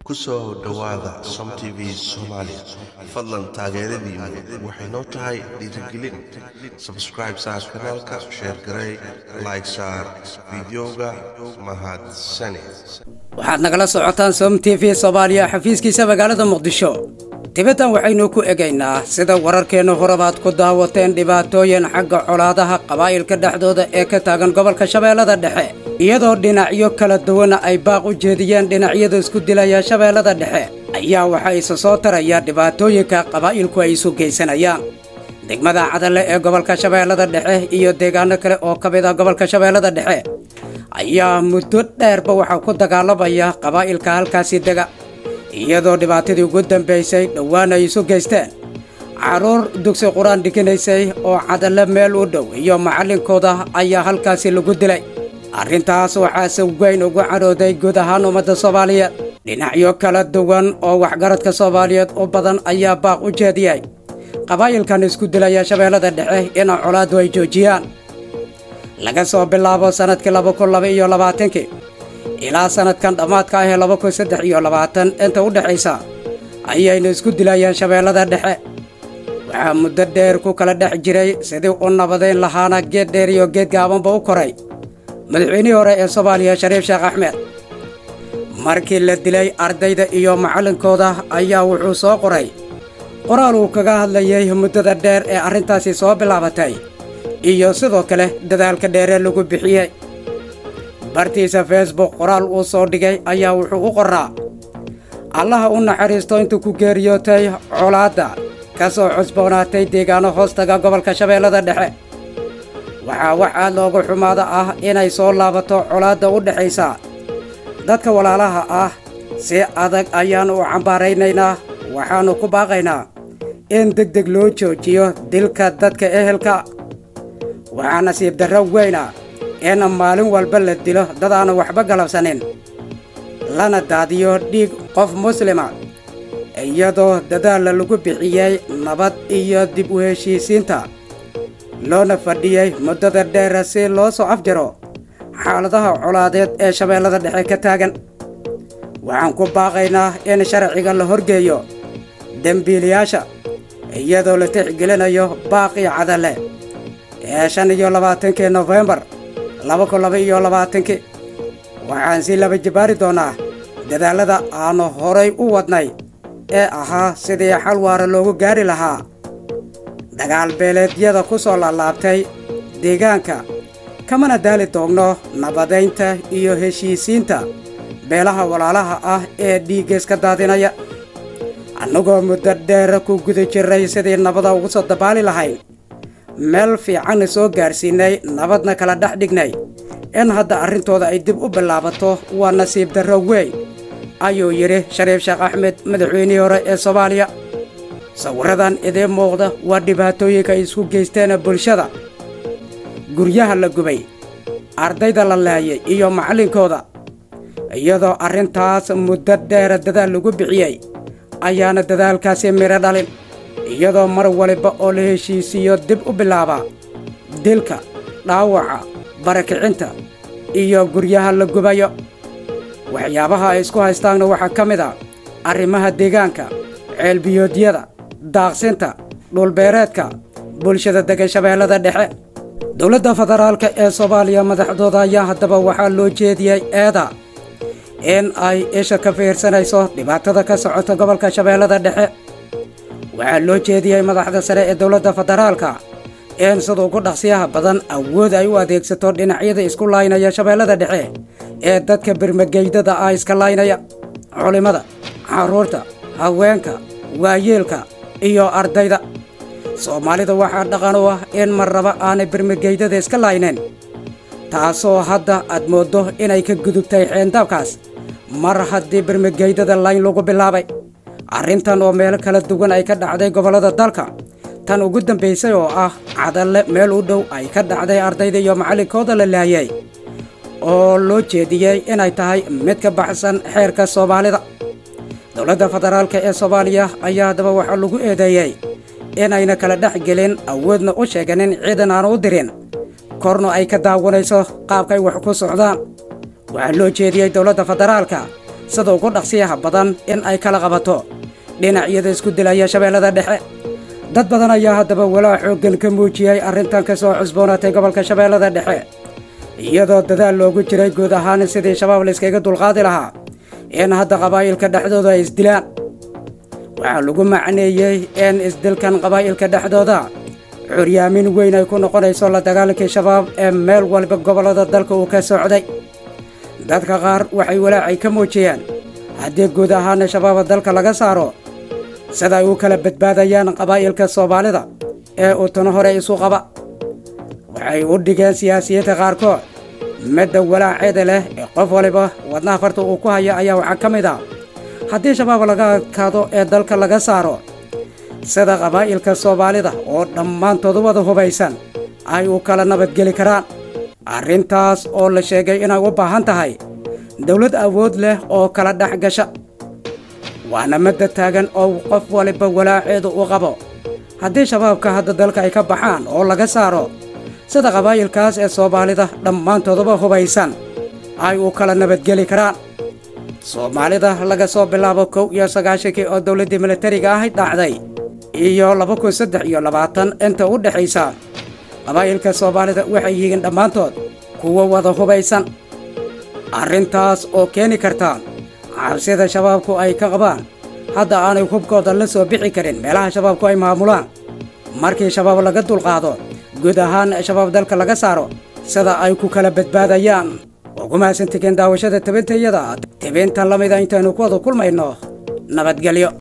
ku soo dhowaada som t v soomaali fadlan taageeradiinu waxay noo tahay dhiirigelin sabscribe saar kanaalka sheer garey like saar fideoga mahadsane waxaad nagala socotaan som t v soomaaliya xafiiskiisa magaalada muqdisho dibaddan waxaynu ku egaynaa sida wararkeenna horebaad ku daawateen dhibaatooyin xagga colaadaha qabaa'ilka dhexdooda ee ka taagan gobolka shabeellada dhexe iyadoo dhinacyo kala duwana ay baaq u jeediyeen dhinacyada isku dilaya shabeellada dhexe ayaa waxaa isa soo taraya dhibaatooyinka qabaa'ilku ay isu geysanayaan degmada cadalle ee gobolka shabeellada dhexe iyo deegaano kale oo ka mid ah gobolka shabeellada dhexe ayaa muddo dheerba waxaa ku dagaalamaya qabaa'ilka halkaasi dega iyadoo dhibaatadii ugu dambaysay dhowaan ay isu geysteen carruur dugsi qur-aan dhiganaysay oo cadalle meel u dhow iyo macallinkooda ayaa halkaasi lagu dilay arrintaas waxaase weyn ugu cadhooday guud ahaan ummadda soomaaliyeed dhinacyo kala duwan oo waxgaradka soomaaliyeed u badan ayaa baaq u jeediyey qabaa'ilkan isku dilaya shabeellada dhexe ina colaaddu ay joojiyaan laga soo bilaabo sannadkii laba kun laba iyo labaatankii ilaa sannadkan dhammaadka ah ee laba kun saddex iyo labaatan inta u dhexaysa ayaynu isku dilayaan shabeellada dhexe waxaa muddo dheer ku kala dhex jiray sidii u nabadayn lahaana geed dheer iyo geed gaabanba u koray madaxweynihii hore ee soomaaliya shariif sheekh axmed markii la dilay ardayda iyo macallinkooda ayaa wuxuu soo qoray qoraal uu kaga hadlayay muddada dheer ee arrintaasi soo bilaabatay iyo sidoo kale dadaalka dheeree lagu bixiyey bartiisa facebook qoraal uu soo dhigay ayaa wuxuu u qoraa allaha u naxariisto intuu ku geeriyootay colaadda ka soo cusboonaatay deegaano hoostaga gobolka shabeellada dhexe waxaa wax aad loogu xumaada ah inay soo laabato colaadda u dhexaysa dadka walaalaha ah si adag ayaannu u cambaaraynaynaa waxaannu ku baaqaynaa in deg deg loo joojiyo dilka dadka ehelka waxaa nasiib darro weyna in maalin walba la dilo dad aanu waxba galabsanin lana daadiyo dhiig qof muslima iyadoo dadaalla lagu bixiyey nabad iyo dib u heshiisiinta loona fadhiyey muddada dheera si loo soo afjaro xaaladaha colaadeed ee shabeellada dhexe ka taagan waxaan ku baaqaynaa in sharciga la horgeeyo dembiilayaasha iyadoo la tixgelinayo baaqii cadalle ee shan iyo labaatankii nofembar laba kun laba iyo labaatankii waxaan si laba jibaari doonnaa dadaallada aannu horay u wadnay ee ahaa sidii xal waara loogu gaari lahaa dagaal beeleedyada ku soo laalaabtay deegaanka kamana daali doogno nabadaynta iyo heshiisiinta beelaha walaalaha ah ee dhiiggaiska daadinaya annagoo muddo dheera ku guda jirray sidii nabada ugu soo dabaali lahayn meel fiicanna soo gaadhsiinnay nabadna kala dhex dhignay in hadda arrintooda ay dib u bilaabato waa nasiib darro weyn ayuu yidhi shariif sheekh axmed madaxweynihii hore ee soomaaliya sawirradan idiin muuqda waa dhibaatooyinka ay isku geysteen bulshada guryaha la gubay ardayda la laayay iyo macallinkooda iyadoo arrintaas muddo dheera dadaal lagu bixiyey ayaana dadaalkaasi midho dhalin iyadoo mar waliba oo la heshiisiiyo dib u bilaaba dilka dhaawaca barakicinta iyo guryaha la gubayo waxyaabaha ay isku haystaanna waxaa ka mid a arrimaha deegaanka ceelbiyoodyada daaqsinta dhulbeereedka bulshada degan shabeellada dhexe dowladda federaalka ee soomaaliya madaxdooda ayaa haddaba waxaa loo jeediyey eeda in ay isha ka fiirsanayso dhibaatada ka socota gobolka shabeellada dhexe waxaa loo jeediyey madaxda sare ee dowladda federaalka in sida ugu dhaqsiyaha badan awood ay u adeegsato dhinacyada isku laynaya shabeellada dhexe ee dadka birmageydada ah iska laynaya culimmada carruurta haweenka waayeelka iyo ardayda soomaalida waxaa dhaqan u ah in marraba aanay birmageydada iska laynayn taasoo hadda aad mooddo inay ka gudubtay xeendaabkaas mar haddii birmageydada layn lagu bilaabay arrintan oo meelo kala duwan ay ka dhacday gobollada dalka tan ugu dambaysay oo ah cadalle meel u dhow ay ka dhacday ardayda iyo macallinkooda la laayay oo loo jeediyey inay tahay mid ka baxsan xeerka soomaalida dowladda federaalka ee soomaaliya ayaa haddaba waxaa lagu eedeeyey inayna kala dhex gelin awoodna u sheeganin ciidan aanu u dirin korna ay ka daawanayso qaabkay wax ku socdaan waxaa loo jeediyey dowladda federaalka sida ugu dhaqsiyaha badan in ay kala qabato dhinacyada isku dilaya shabeellada dhexe dad badan ayaa haddaba walaac xooggan ka muujiyey arrintan ka soo cusboonaatay gobolka shabeellada dhexe iyadoo dadaal loogu jiray guud ahaan sidii shabaab layskaga dulqaadi lahaa in hadda qabaa'ilka dhexdooda ay isdilaan waxaa lagu macneeyey in isdilkan qabaa'ilka dhexdooda curyaamin weyn ay ku noqonayso la dagaalankii shabaab ee meel walba gobollada dalka uu ka socday dadka qaar waxay walaacay ka muujiyeen haddii guud ahaana shabaaba dalka laga saaro sida ay u kala badbaadayaan qabaa'ilka soomaalida ee uu tano hore isu qaba waxay u dhigeen siyaasiyiinta qaarkood midda walaaceeda leh ee qof waliba wadnaha farta uu ku hayo ayaa waxaa ka mid ah haddii shabaab laga adkaado ee dalka laga saaro sida qabaa'ilka soomaalida oo dhammaantoodu wada hubaysan ay u kala nabadgeli karaan arrintaas oo la sheegay inay u baahan tahay dawlad awood leh oo kala dhex gasha waana madda taagan oo qof waliba walaaceedu u qabo haddii shabaabka hadda dalka ay ka baxaan oo laga saaro sida qabaa'ilkaas ee soomaalida dhammaantooduba hubaysan ay u kala nabadgeli karaan soomaalida laga soo bilaabo kow iyo sagaashankii oo dawladdii militariga ahayd dhacday iyo laba kun saddex iyo labaatan inta u dhexaysa qabaa'ilka soomaalida waxay yihiin dhammaantood kuwa wada hubaysan arrintaas oo keeni karta cabsida shabaabku ay ka qabaan hadda aanay hubkooda la soo bixi karin meelaha shabaabku ay maamulaan markii shabaab laga dulqaado guud ahaan shabaab dalka laga saaro sida ay ku kala badbaadayaan ugu mahadsantigeen daawashada tabintayada tibintan lamida intaynu ku wada kulmayno nabadgelyo